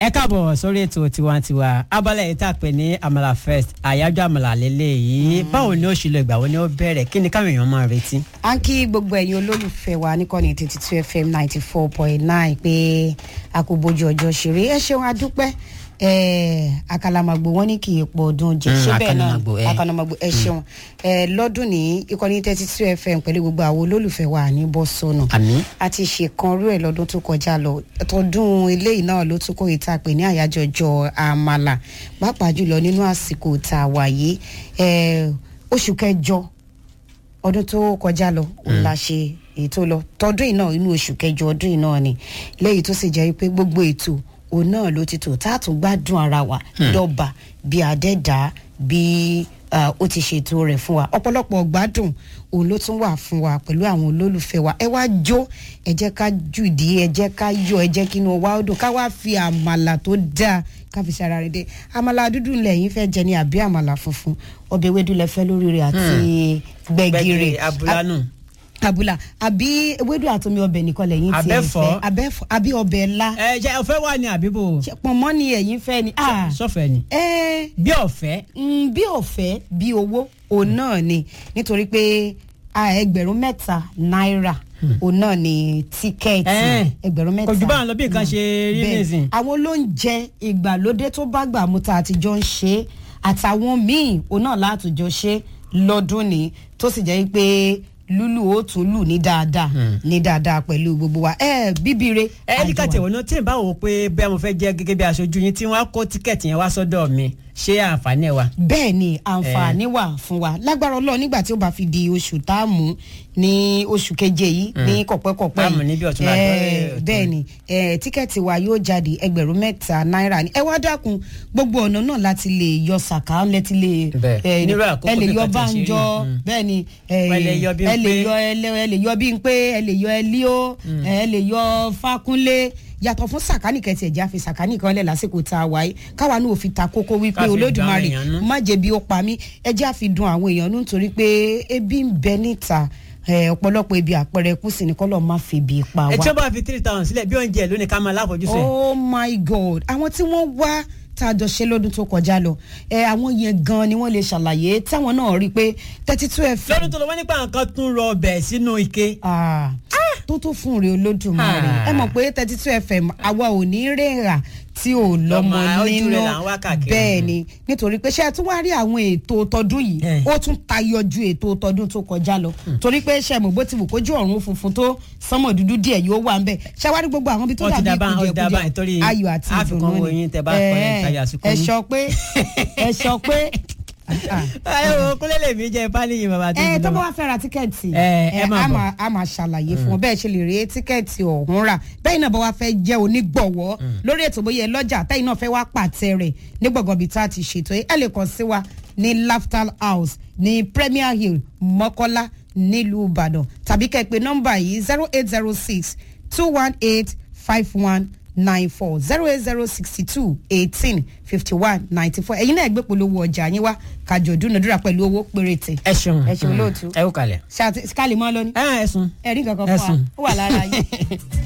ẹ káàbọ̀ sórí ètò tiwantiwa abala yìí tá a pè ní amala first àyájọ́ amala lélẹ̀ yìí báwo ni ó ṣe lọ ìgbà wo ni ó bẹ̀rẹ̀ kí ni káwọn èèyàn máa retí. à ń kí gbogbo ẹ̀yin olólùfẹ́ wa níkànnì thirty two fm ninety four point nine pé a kò bójú ọjọ́ ṣeré ẹ ṣeun adúpẹ́ eh, àkàlàmàgbò wọn ní kì í pọ̀ ọdún jẹ Mm, ṣé bẹ́ẹ̀ náà àkàlàmàgbò, eh. àkàlàmàgbò ẹ ṣeun Eh, lọ́dún ní ìkànnì thirty two fm pẹ̀lú gbogbo àwọn olólùfẹ́ wa ní bọ́sọ̀nù àmì a ti ṣèkan rú ẹ lọ́dún tó kọjá lọ tọdún eléyìí náà ló tún kó ìta pè ní àyájọ́ ọjọ́ àmàlà pàápàá jùlọ nínú àsìkò tá a wà yìí Eh, oṣù kẹjọ ọdún tó kọjá lọ òun la ṣe ètò lọ tọdún yìí náà inú oṣù kẹjọ ọdún yìí náà ni lẹ́yìn tó sì jẹ́ pé gbogbo ètò òun náà ló ti tò tá a tún gbádùn ara wa dọ́ba bí adẹ́dá bí ah, ó ti ṣètò rẹ̀ fún wa ọ̀pọ̀lọpọ̀ gbádùn òun ló tún wà fún wa pẹ̀lú àwọn olólùfẹ́ wa ẹ wá jó ẹ jẹ́ ká jùdí ẹ jẹ́ ká yọ ẹ jẹ́ kí inú wa ó dùn ká wá fi àmàlà tó dáa ká fi ṣara rẹ̀ dé àmàlà dúdú lẹ́yìn fẹ́ jẹ ní àbí àmàlà funfun ọbẹ̀ ewédú lẹ fẹ́ lórí rẹ̀ àti gbẹ̀gìrì abúlánù abula àbí ewédú àtomi ọbẹ̀ nìkan lẹ́yìn tí ẹ Abẹ́fọ́. fẹ́ abẹ́fọ́ àbí ọbẹ̀ ńlá ẹ jẹ ọ̀fẹ́ wà ní àbíbò Ṣé pọ̀nmọ́ ni ẹ̀yin fẹ́ ni ah sọfẹ ni ẹ bí ọ̀fẹ́ mm, bí ọ̀fẹ́ bí owó òun náà ni nítorí pé ah, ẹgbẹ̀rún mẹ́ta náírà òun náà ni tíkẹ́ẹ̀tì Eh, ẹgbẹ̀rún mẹ́ta kò jù báwọn lọ bí nǹkan ṣe rí bẹ́ẹ̀ nìsín àwọn olóúnjẹ ìgbàlódé tó bá gbà mú tá a ti jọ ń ṣe é, àtàwọn míì òun náà látòjọ ṣe lọ́dún ni tó sì jẹ́ pé lúlù ó tún lù ní dáadáa ní dáadáa pẹ̀lú gbogbo wa ẹ bíbire. ẹ ní ká tẹ̀wọ̀n náà tí n bá wò ó pé bẹ́ẹ̀ mo fẹ́ jẹ́ gẹ́gẹ́ bí aṣojú yín tí wọ́n á kó tíkẹ́ẹ̀tì yẹn wá sọ́dọ̀ mi ṣé àǹfààní ẹ̀ wà. bẹ́ẹ̀ ni àǹfààní wà fún wa lágbára ọlọ́run nígbà tí ó bá fi di oṣù tá a mú ní oṣù keje yìí ní kọ̀pẹ́kọ̀pẹ́ Tá a mú níbi ọ̀túnla Eh, dọ́rẹ́ ọ̀tún. bẹ́ẹ̀ ni eh, tíkẹ́ẹ̀tì wa yóò jáde ẹgbẹ̀rún mẹ́ta náírà ni ẹ wá dákun gbogbo ọ̀nà náà láti lè yọ sàká lẹ́tí lè Bẹ́ẹ̀. eh, Nírú àkókò ẹ lè bí yọ nǹkan ti ṣe rí. bánjọ Mm. bẹ́ẹ̀ ni eh, Ẹ lè yọ bí n ẹ lè pé. yọ ẹlẹ ẹ lè yọ bí n pé ẹ lè yọ ẹlíó ẹ lè yọ fákúnlé yàtọ̀ fún sàkánì kẹtì ẹ̀jẹ̀ àfi sàkánì kan lẹ̀ lásìkò tá a wáyé káwa náà ò fi ta kókó wípé Ká fi dun àwọn olódùmarè èèyàn nú. má jẹ́ bí ó pa mí ẹjẹ́ àfi dun àwọn èèyàn nú nítorí pé ebi ń bẹ níta eh, ọ̀pọ̀lọpọ̀ ebi àpẹẹrẹ kù sí ni kọ́lọ́ má fi ibi pa ẹ tí wá. wọ́n bá fi three thousand sílẹ̀ bí oúnjẹ lónìí ká máa láfojúsùn ẹ̀. oh my god àwọn tí wọ́n wá tá a jọ ṣe lọ́dún tó kọjá lọ ẹ àwọn yẹn gan ni wọ́n lè ṣàlàyé táwọn náà rí i pé thirty two fm lọ́dún tó lọ wọ́n nípa nǹkan tún rọ ọbẹ̀ sínú ike. Ah, tó tó fún rè olódùmarè Ah. ẹ mọ̀ pé thirty two fm àwa ò ní rèèrà tí ò lọ́mọ Lọ́mọ, ojú nínú rẹ̀ là ń wá káàkiri. bẹ́ẹ̀ ni nítorí pé ṣé ẹ tún wá rí àwọn ètò tọdún yìí Eh. ó tún tayọ ju ètò tọdún tó kọjá lọ torí pé ṣe mọ̀ bó ti wù kójú ọ̀run funfun tó sánmọ̀ dúdú díẹ̀ yóò wà ń bẹ̀ ṣé wá rí gbogbo àwọn ibi tó Wọ́n ti dàbí dá bá- wọ́n ti dá bá- nítorí kùjẹkùjẹ ayọ̀ àti àfikún ìdùnnú owó yín tẹ́ bá kọ́ ẹ̀ ìtajà àsìkò ẹ yín. sọ pé ẹ sọ pé ah, ẹ wo kúlẹ̀ lèmi jẹ́ pálíyìn bàbá tó ẹ ń tó lọ. bá wá fẹ́ ra tíkẹ́ẹ̀tì Ẹ, ẹ máa a bọ̀. máa a máa ṣàlàyé fún ọ bẹ́ẹ̀ ṣe lè rí tíkẹ́ẹ̀tì ọ̀hún rà bẹ́ẹ̀ náà bá wá fẹ́ jẹ́ onígbọ̀wọ́ lórí ètò bóyá ẹ lọ́jà tẹ́yìn náà fẹ́ wá pàtẹ rẹ̀ ní gbọ̀ngàn bíi tá a ti ṣètò ẹ lè kàn sí wa ní Laftal House ní Premier Hill Mọ́kọ́lá nílùú Ìbàdàn tàbí kẹ́ ẹ pè nọ́mbà yìí zero eight zero six two one eight five one nine four zero eight zero sixty two eighteen fifty one ninety four ẹ̀yin náà gbé polówó ọjà yín wá kájọ dúnadúrà pẹ̀lú owó péréte ẹ ṣeun ẹ ṣeun lóòtú ẹ kú kalẹ̀. ṣáà tí- ká lè mọ lọ ní ẹ ẹ sùn. ẹ̀rí kankan Ẹ fún wa sùn. ó wà lára yín.